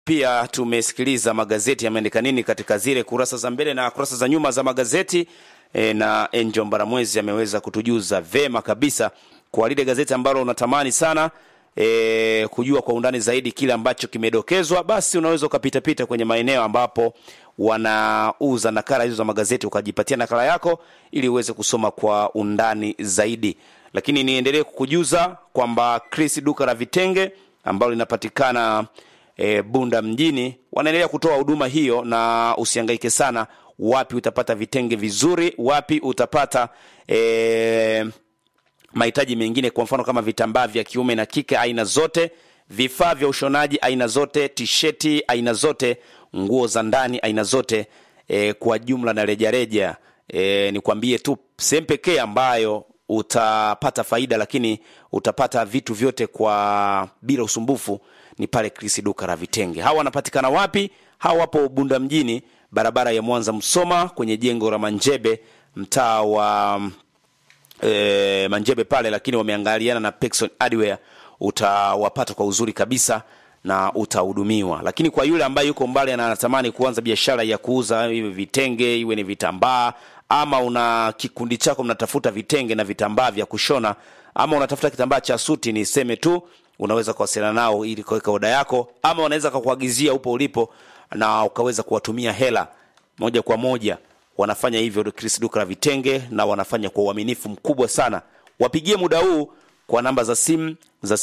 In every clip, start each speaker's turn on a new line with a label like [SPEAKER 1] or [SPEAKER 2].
[SPEAKER 1] pia tumesikiliza magazeti yameandika nini katika zile kurasa za mbele na kurasa za nyuma za magazeti e, na Angel Mbaramwezi ameweza kutujuza vema kabisa kwa lile gazeti ambalo unatamani sana e, kujua kwa undani zaidi kile ambacho kimedokezwa, basi unaweza ukapitapita kwenye maeneo ambapo wanauza nakala hizo za magazeti ukajipatia nakala yako ili uweze kusoma kwa undani zaidi. Lakini niendelee kukujuza kwamba Chris duka la vitenge ambalo linapatikana e, Bunda mjini wanaendelea kutoa huduma hiyo, na usihangaike sana wapi utapata vitenge vizuri, wapi utapata e, mahitaji mengine, kwa mfano kama vitambaa vya kiume na kike aina zote, vifaa vya ushonaji aina zote, tisheti aina zote, nguo za ndani aina zote e, kwa jumla na rejareja. E, nikwambie tu sehemu pekee ambayo utapata faida lakini utapata vitu vyote kwa bila usumbufu ni pale Chris duka la vitenge. Hawa wanapatikana wapi? Hawa wapo Bunda mjini, barabara ya Mwanza Msoma, kwenye jengo la Manjebe, mtaa wa e, Manjebe pale, lakini wameangaliana na Pexon Hardware. Utawapata kwa uzuri kabisa na utahudumiwa. Lakini kwa yule ambaye yuko mbali na anatamani kuanza biashara ya kuuza iwe vitenge, iwe ni vitambaa, ama una kikundi chako mnatafuta vitenge na vitambaa vya kushona, ama unatafuta kitambaa cha suti, niseme tu unaweza kuwasiliana nao ili kuweka oda yako, ama wanaweza kukuagizia upo ulipo na ukaweza kuwatumia hela moja kwa moja. Wanafanya hivyo Chris duka la vitenge, na wanafanya kwa uaminifu mkubwa sana. Wapigie muda huu kwa namba za simu za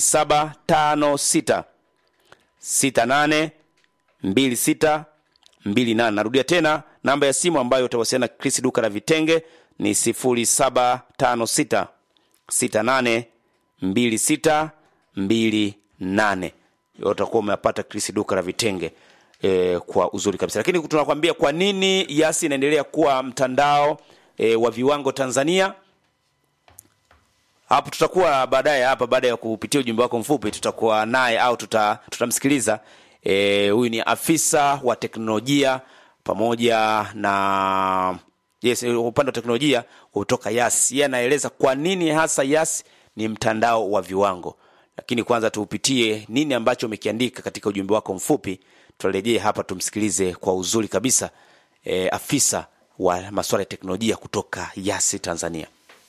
[SPEAKER 1] 0756 68 26 28. Narudia tena namba ya simu ambayo utawasiliana Chris duka la vitenge ni 0756 68 26 28. Utakuwa umepata Chris duka la vitenge e, kwa uzuri kabisa. Lakini tunakwambia kwa nini Yasi inaendelea kuwa mtandao e, wa viwango Tanzania. Hapo tutakuwa baadaye hapa, baada ya kupitia ujumbe wako mfupi, tutakuwa naye au tuta, tutamsikiliza e, huyu ni afisa wa teknolojia pamoja na yes, upande wa teknolojia kutoka Yasi. Yeye anaeleza kwa nini hasa Yasi ni mtandao wa viwango. Lakini kwanza tuupitie nini ambacho umekiandika katika ujumbe wako mfupi. Tutarejea hapa tumsikilize kwa uzuri kabisa e, afisa wa masuala ya teknolojia kutoka Yasi Tanzania.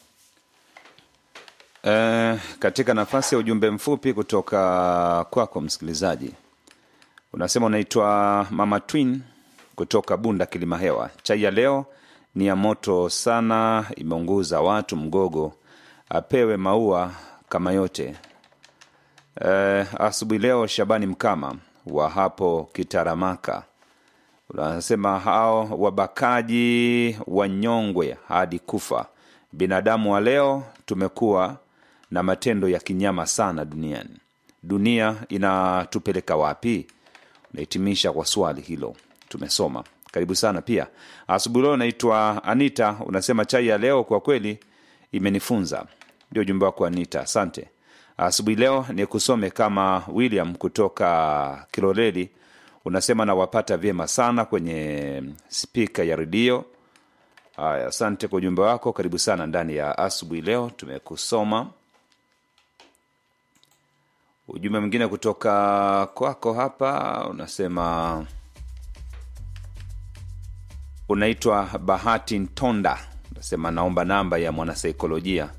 [SPEAKER 2] Eh, katika nafasi ya ujumbe mfupi kutoka kwako msikilizaji, unasema unaitwa Mama Twin kutoka Bunda Kilimahewa. Chai ya leo ni ya moto sana, imeunguza watu. Mgogo apewe maua kama yote. Eh, asubuhi leo Shabani Mkama wa hapo Kitaramaka unasema hao wabakaji wanyongwe hadi kufa. Binadamu wa leo tumekuwa na matendo ya kinyama sana duniani. Dunia inatupeleka wapi? Unahitimisha kwa swali hilo, tumesoma. Karibu sana. Pia asubuhi leo naitwa Anita, unasema chai ya leo kwa kweli imenifunza. Ndio ujumbe wako Anita, asante. Asubuhi leo ni kusome kama William kutoka Kiloleli, unasema nawapata vyema sana kwenye spika ya redio. Haya, asante kwa ujumbe wako, karibu sana ndani ya asubuhi leo, tumekusoma. Ujumbe mwingine kutoka kwako hapa unasema unaitwa Bahati Ntonda, unasema naomba namba ya mwanasaikolojia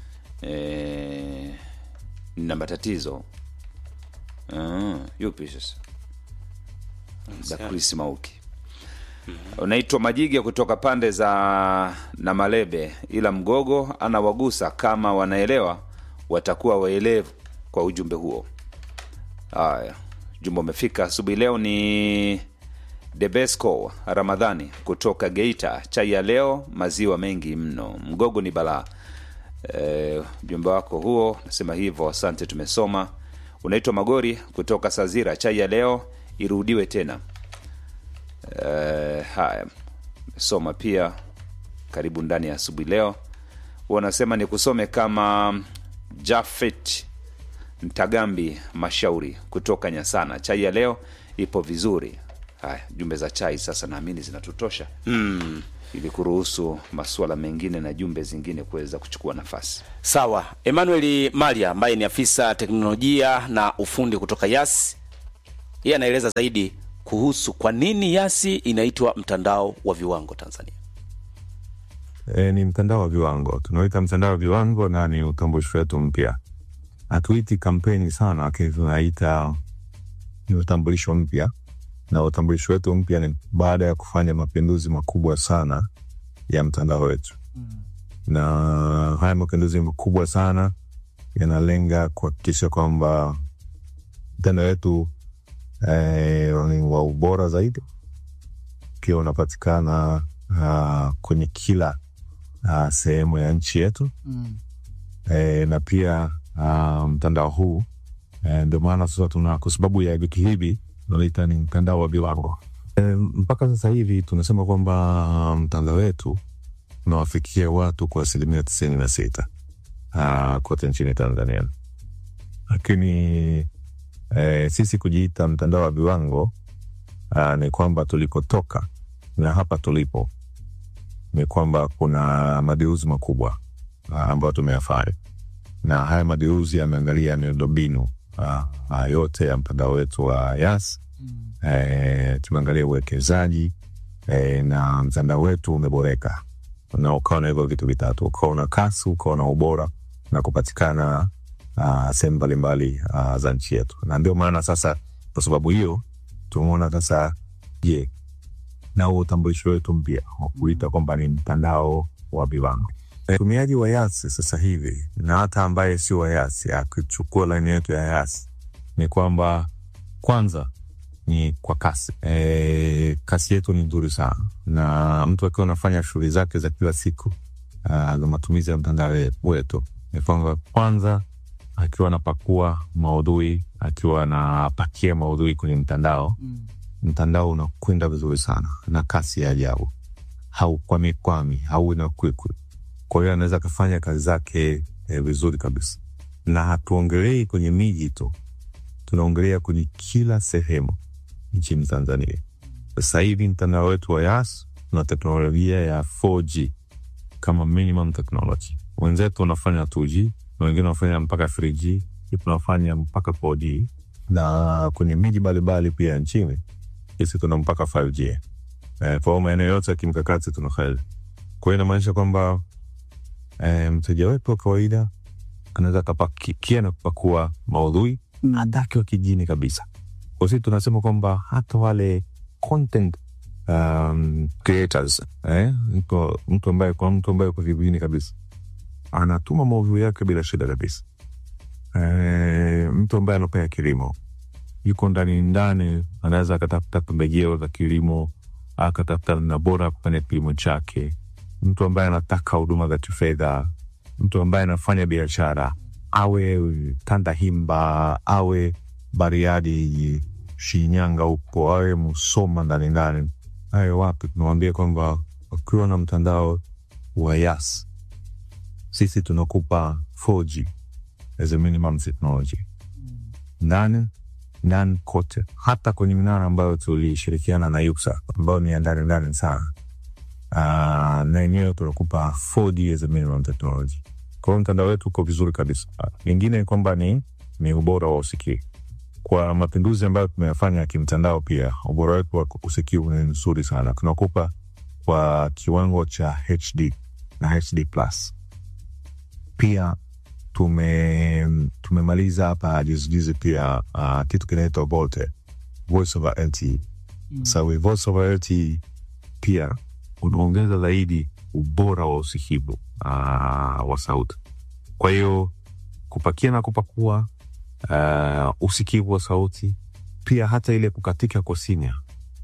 [SPEAKER 2] e, nina matatizo ah, yupi sasa? za Chris Mauki. Unaitwa Majige kutoka pande za Namalebe, ila Mgogo anawagusa kama wanaelewa, watakuwa waelevu kwa ujumbe huo. Haya, ujumbe umefika asubuhi leo. Ni Debesco Ramadhani kutoka Geita, chai ya leo maziwa mengi mno, Mgogo ni balaa. E, ujumbe wako huo nasema hivyo, asante, tumesoma. Unaitwa Magori kutoka Sazira, chai ya leo irudiwe tena. E, haya soma pia, karibu ndani ya asubuhi leo. Wanasema ni kusome kama Jafet Mtagambi Mashauri kutoka Nyasana, chai ya leo ipo vizuri. Haya, jumbe za chai sasa naamini zinatutosha
[SPEAKER 1] Mm.
[SPEAKER 2] ili kuruhusu masuala mengine na jumbe zingine kuweza kuchukua nafasi.
[SPEAKER 1] Sawa, Emmanuel Malia ambaye ni afisa teknolojia na ufundi kutoka Yas yeye anaeleza zaidi kuhusu kwa nini Yasi inaitwa mtandao wa viwango Tanzania.
[SPEAKER 3] E, ni mtandao wa viwango, tunaita mtandao wa viwango na ni utambulisho wetu mpya. Hatuiti kampeni sana, lakini tunaita ni utambulisho mpya, na utambulisho wetu mpya ni baada ya kufanya mapinduzi makubwa sana ya mtandao wetu na haya mapinduzi makubwa sana yanalenga kuhakikisha kwamba mtandao wetu eh, ni wa ubora zaidi, ukiwa unapatikana uh, kwenye kila uh, sehemu ya nchi yetu
[SPEAKER 4] Mm.
[SPEAKER 3] e, na pia uh, mtandao huu e, ndio maana sasa tuna kwa sababu ya vitu hivi tunaita ni mtandao wa viwango e, mpaka sasa hivi tunasema kwamba mtandao wetu unawafikia watu kwa asilimia tisini na sita uh, kote nchini Tanzania, lakini e, sisi kujiita mtandao wa viwango uh, ni kwamba tulikotoka na hapa tulipo ni kwamba kuna mageuzi makubwa uh, ambayo tumeyafanya na haya mageuzi yameangalia miundombinu uh, uh, yote ya mtandao wetu wa Yas.
[SPEAKER 4] Mm.
[SPEAKER 3] E, tumeangalia uwekezaji e, na mtandao wetu umeboreka na ukawa na hivyo vitu vitatu, ukawa na kasi, ukawa na ubora na kupatikana uh, sehemu mbalimbali uh, za nchi yetu, na ndio maana sasa, kwa sababu hiyo tumeona sasa, je, na huo utambulisho wetu mpya wa kuita kwamba ni mtandao wa viwango. Mtumiaji wa Yasi sasa hivi na hata ambaye sio wa Yasi akichukua laini yetu ya Yasi ni kwamba kwanza ni kwa kasi e, kasi yetu ni nzuri sana, na mtu akiwa anafanya shughuli zake za kila siku ah, za matumizi ya mtandao we- wetu ni kwamba kwanza akiwa anapakua maudhui, akiwa anapakia maudhui kwenye mtandao
[SPEAKER 4] Mm.
[SPEAKER 3] mtandao unakwenda vizuri sana na kasi ya ajabu, haukwamikwami, hauina kwikwi. Kwa hiyo anaweza akafanya kazi zake eh, vizuri kabisa, na hatuongelei kwenye miji tu, tunaongelea kwenye kila sehemu nchini Tanzania. Sasa hivi mtandao wetu wa Yas una teknolojia ya 4G kama minimum technology. Wenzetu wanafanya 2G na wengine wanafanya mpaka 3G, tunafanya mpaka 4G na kwenye miji mbalimbali pia nchini sisi tuna mpaka 5G. Eh, kwa hiyo maeneo yote ya kimkakati tunafanya. Kwa hiyo inamaanisha kwamba eh, mteja wetu wa kawaida anaweza akapakia na kupakua maudhui
[SPEAKER 4] Mm.
[SPEAKER 3] hata akiwa kijini kabisa. Kwa sisi tunasema kwamba hata wale content um, creators eh, mtu, mtu ambaye kwa mtu ambaye uko vijijini kabisa anatuma maudhui yake bila shida kabisa. Eh, mtu ambaye anapea kilimo yuko ndani ndani, anaweza akatafuta pembejeo za kilimo, akatafuta namna bora ya kufanya kilimo chake. Mtu ambaye anataka huduma za kifedha, mtu ambaye anafanya biashara, awe Tandahimba, awe Bariadi, Shinyanga huko, awe Musoma ndani ndani, awe wapi, tunawambia kwamba ukiwa na mtandao wa Yas, sisi tunakupa 4G as a minimum technology ndani ndani kote, hata kwenye minara ambayo tulishirikiana na Yuksa ambayo ni ya ndani ndani sana. Uh, na yenyewe tunakupa 4G as a minimum technology. Kwa hiyo mtandao wetu uko vizuri kabisa. Lingine ni kwamba ni, ni ubora wa usikivu. Kwa mapinduzi ambayo tumeyafanya ya kimtandao, pia ubora wetu wa usikivu ni nzuri sana, tunakupa kwa kiwango cha HD na HD plus. Pia tume tumemaliza hapa juzijuzi pia uh, kitu kinaitwa Volte, voice over LTE.
[SPEAKER 4] Mm.
[SPEAKER 3] So with voice over LTE pia unaongeza zaidi ubora wa usikivu uh, wa sauti. Kwa hiyo kupakia na kupakua uh, usikivu wa sauti, pia hata ile kukatika kwa sinya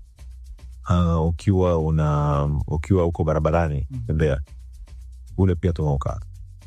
[SPEAKER 3] uh, ukiwa una ukiwa uko barabarani
[SPEAKER 4] Mm.
[SPEAKER 3] tembea ule pia tunaukata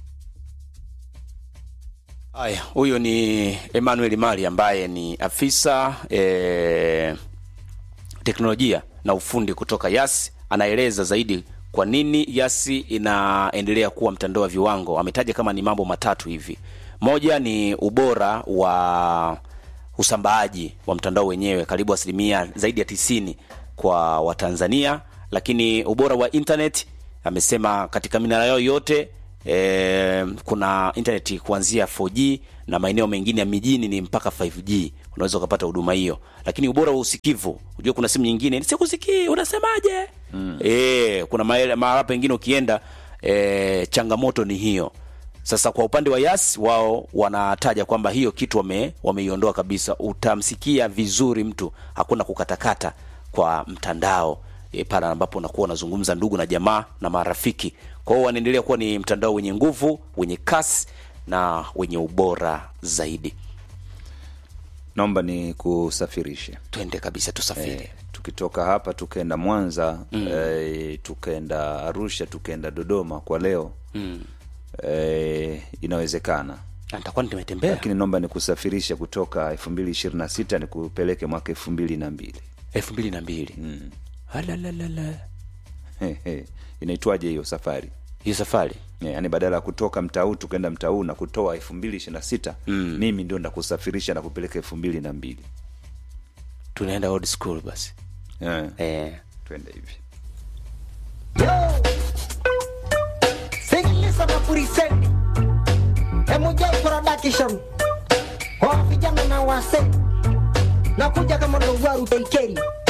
[SPEAKER 1] Haya, huyo ni Emmanuel Mali ambaye ni afisa e, teknolojia na ufundi kutoka Yas. Anaeleza zaidi kwa nini Yasi inaendelea kuwa mtandao wa viwango. Ametaja kama ni mambo matatu hivi. Moja ni ubora wa usambaaji wa mtandao wenyewe, karibu asilimia zaidi ya tisini kwa Watanzania, lakini ubora wa internet amesema katika minara yao yote e, kuna internet kuanzia 4G na maeneo mengine ya mijini ni mpaka 5G. unaweza ukapata huduma hiyo lakini ubora wa usikivu unajua kuna simu nyingine sikusikii unasemaje mm. e, kuna maele- mahala pengine ukienda e, changamoto ni hiyo sasa kwa upande wa yas wao wanataja kwamba hiyo kitu wame, wameiondoa kabisa utamsikia vizuri mtu hakuna kukatakata kwa mtandao e, pale ambapo unakuwa unazungumza ndugu na jamaa na marafiki kwa hiyo wanaendelea kuwa ni mtandao wenye nguvu wenye kasi na wenye ubora zaidi
[SPEAKER 2] naomba ni kusafirishe
[SPEAKER 1] twende kabisa tusafiri
[SPEAKER 2] eh, tukitoka hapa tukaenda mwanza mm. eh, tukaenda arusha tukaenda dodoma kwa leo mm. eh, inawezekana
[SPEAKER 1] Na nitakuwa nimetembea
[SPEAKER 2] lakini naomba nikusafirishe kutoka elfu mbili ishirini na sita nikupeleke mwaka elfu mbili na mbili
[SPEAKER 1] elfu mbili na mbili Alalalala.
[SPEAKER 2] inaitwaje hiyo safari
[SPEAKER 1] hiyo safari
[SPEAKER 2] yaani badala ya kutoka mtaa huu tukaenda mtaa huu na kutoa elfu mbili ishiri na sita mm. mimi ndio ndakusafirisha na kupeleka elfu mbili na mbili
[SPEAKER 1] tunaenda old school basi
[SPEAKER 2] eh,
[SPEAKER 1] eh.
[SPEAKER 2] twende hivi
[SPEAKER 4] Sikiliza mapuriseni Emuja production Kwa vijana na wase Nakuja kama ndo waru teikeri